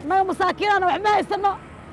annaga masaakiinana wax ma haysano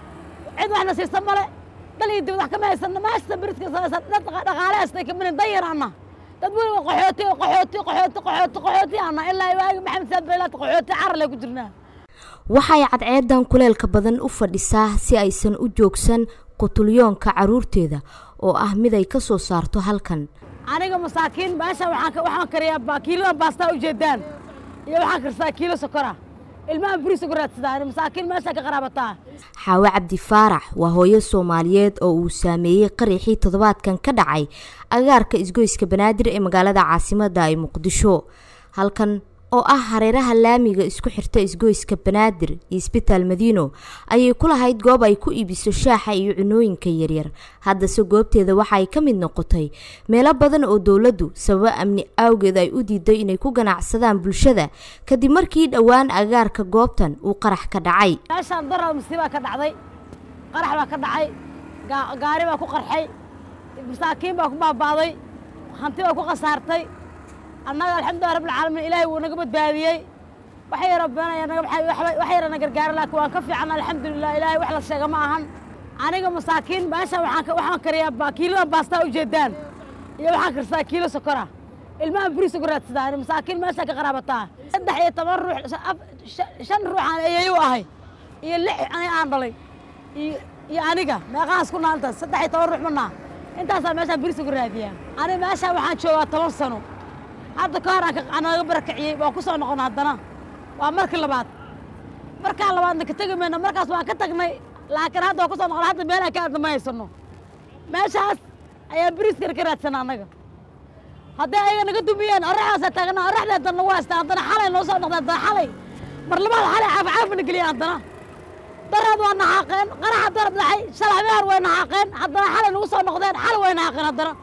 cid waxna siisa male dal iyo dibad wax kama haysano maasta beriska dad dhaqaale haystay kaminin danyarana dad weliba qaxooti qaxooti qaxooti qaxooti qaxooti ana ilaa waagi maxamed saabelaad qaxooti carale ku jirnaa waxay cadceedan kuleelka badan u fadhisaa si aysan u joogsan qutulyoonka caruurteeda oo ah mid ay ka soo saarto halkan aniga masaakiin meesha waxaan waxaan kariyaa kiiladan baastaa ujeedaan iyo waxaan karsadaa kiilo sokora ilmaha buriisa ku raadsadaa masaakiin meesha ka qaraabataa xaawe cabdi faarax waa hooyo soomaaliyeed oo uu saameeyey qaraxii toddobaadkan ka dhacay agaarka isgoyska banaadir ee magaalada caasimadda ee muqdisho halkan oo ah hareeraha laamiga isku xirta isgoyska banaadir iyo isbitaal madiino ayay ku lahayd goob ay ku iibiso shaaxa iyo cunooyinka yaryar haddase goobteeda waxa ay ka mid noqotay meelo badan oo dowladdu sababo amni awgeed ay u diiday inay ku ganacsadaan bulshada kadib markii dhowaan agaarka goobtan uu qarax ka dhacay meeshaan darar masiibaa ka dhacday qarax baa ka dhacay gaari baa ku qarxay masaakiin baa ku baaba'day hanti baa ku khasaartay annaga alxamdulilah rabbilcaalamiin ilaahay wuu naga badbaadiyey wax yaro beenaya naga wax yara na gargaara laakiin waan ka fiican alxamdulilah ilaahay wax la sheega ma ahan aniga masaakiin meesha waxaan waxaan kariyaa kiiladan baastaa ujeedaan iyo waxaan karsadaa kiilo sokora ilmaha buriisa ku raadsadaa masaakiin meesha ka qaraabataa saddex iyo toban ruux shan ruuxaan eeyayu ahay iyo lix ani aan dhalay iyo aniga meeqahaas ku naantaas saddex iyo toban ruux manaa intaasaa meeshaan buriisa ku raadiyaa ani meeshaan waxaan joogaa toban sano hadda ka hor aan naga barakiciyey waan ku soo noqon haddana waa markii labaad markaan labaadna ka tegi mayno markaas waan ka tagnay laakiin hadda waan ku soo noqon hadda meelaha ka aadna ma haysano meeshaas ayaa biriiskana ka raadsana annaga hadday ayaga naga dumiyeen oraxdaasa taagna oraxdeeda nagu haystaa haddana xalay noo soo noqda haddana xalay mar labaad xalay caaficaafina geliyeen haddana daraad waa naxaaqeen qaraxa darad dhacay shalay habeen way naxaaqeen haddana xalay nagu soo noqdeen xalay way naxaaqeen haddana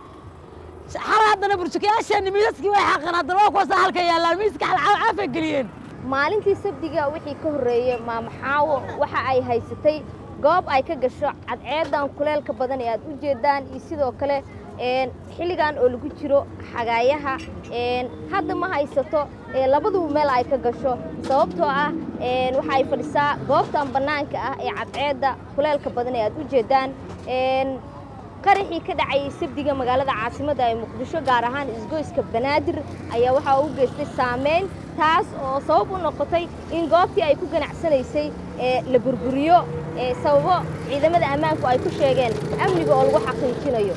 xalay haddana bursukayaasheeni miisaskii way xaaqeen haddana waa kuwaasa halka yaallaan miiska caafay geliyeen maalintii sabdiga wixii ka horreeyey maamaxaawo waxa ay haysatay goob ay ka gasho cadceedan kuleelka badan ee aad u jeedaan iyo sidoo kale xilligan oo lagu jiro xagaayaha hadda ma haysato labaduba meel ay ka gasho sababtoo ah waxa ay fadhisaa goobtan bannaanka ah ee cadceedda kuleelka badan ee aad u jeedaan qaraxii ka dhacayay sabdiga magaalada caasimadda ee muqdisho gaar ahaan isgoyska banaadir ayaa waxaa u geystay saameyn taas oo sabab u noqotay in goobtii ay ku ganacsanaysay la burburiyo sababo ciidamada ammaanku ay ku sheegeen amniga oo lagu xaqiijinayo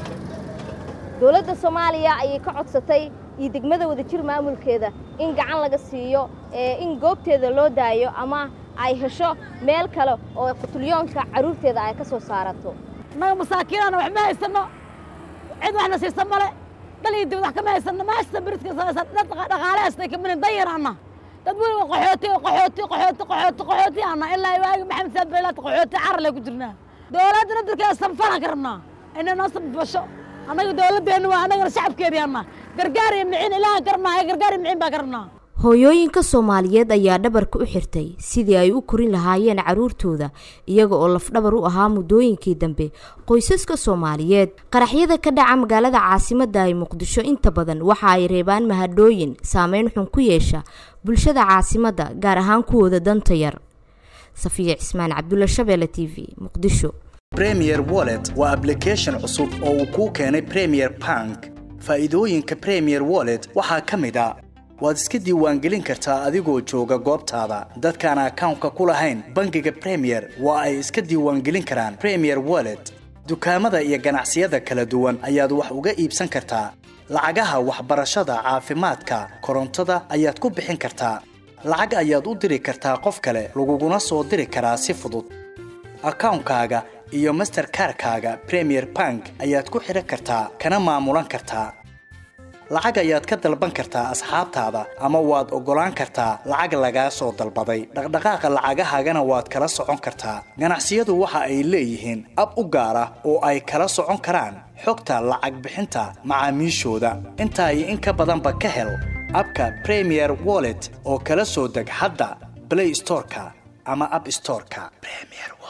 dowladda soomaaliya ayay ka codsatay iyo degmada wadajir maamulkeeda in gacan laga siiyo in goobteeda loo daayo ama ay hesho meel kale oo qutulyoonka carruurteeda ay ka soo saarato annaga masaakiinana wax ma haysano cid waxna siisa male dal iyo dibad wax kama haysano maasta beriska dad dhaqaale haystay kaminin danyarana dad weliba qaxooti qaxooti qaxooti qaxooti qaxooti ana ilaa waagi maxamed saabelaad qaxooti carale ku jirnaa dowladda nadarkeeda sanfalaan ka rabnaa inay noo sanfasho annaga dowladdeena waa annagana shacabkeedii anna gargaar iyo miciin ilaahan ka rabnaa gargaar iyo miciin baa ka rabnaa hooyooyinka soomaaliyeed ayaa dhabarka u xirtay sidii ay u korin lahaayeen carruurtooda iyaga oo lafdhabar u ahaa muddooyinkii dambe qoysaska soomaaliyeed qaraxyada ka dhaca magaalada caasimadda ee muqdisho inta badan waxa ay reebaan mahadhooyin saameyn xun ku yeesha bulshada caasimadda gaar ahaan kuwooda danta yar safiya cismaan cabdulla shabeelle t v muqdisho premier wallet waa ablication cusub oo uu kuu keenay premier bank faa'iidooyinka premier wallet waxaa ka mid a waad iska diiwaangelin kartaa adigoo jooga goobtaada dadkaan akawnka ku lahayn bangiga premier waa ay iska diiwaangelin karaan premier wallet dukaamada iyo ganacsiyada kala duwan ayaad wax uga iibsan kartaa lacagaha waxbarashada caafimaadka korontada ayaad ku bixin kartaa lacag ayaad u diri kartaa qof kale laguguna soo diri karaa si fudud akawnkaaga iyo masterkarkaaga premier bank ayaad ku xidhan kartaa kana maamulan kartaa lacag ayaad ka dalban kartaa asxaabtaada ama waad oggolaan kartaa lacag lagaa soo dalbaday dhaqdhaqaaqa lacagahaagana waad kala socon kartaa ganacsiyadu waxa ay leeyihiin ab u gaar ah oo ay kala socon karaan xogta lacag bixinta macaamiishooda intaa iyo in ka badanba ka hel abka premier wallet oo kala soo deg hadda blay storeka ama ab storeka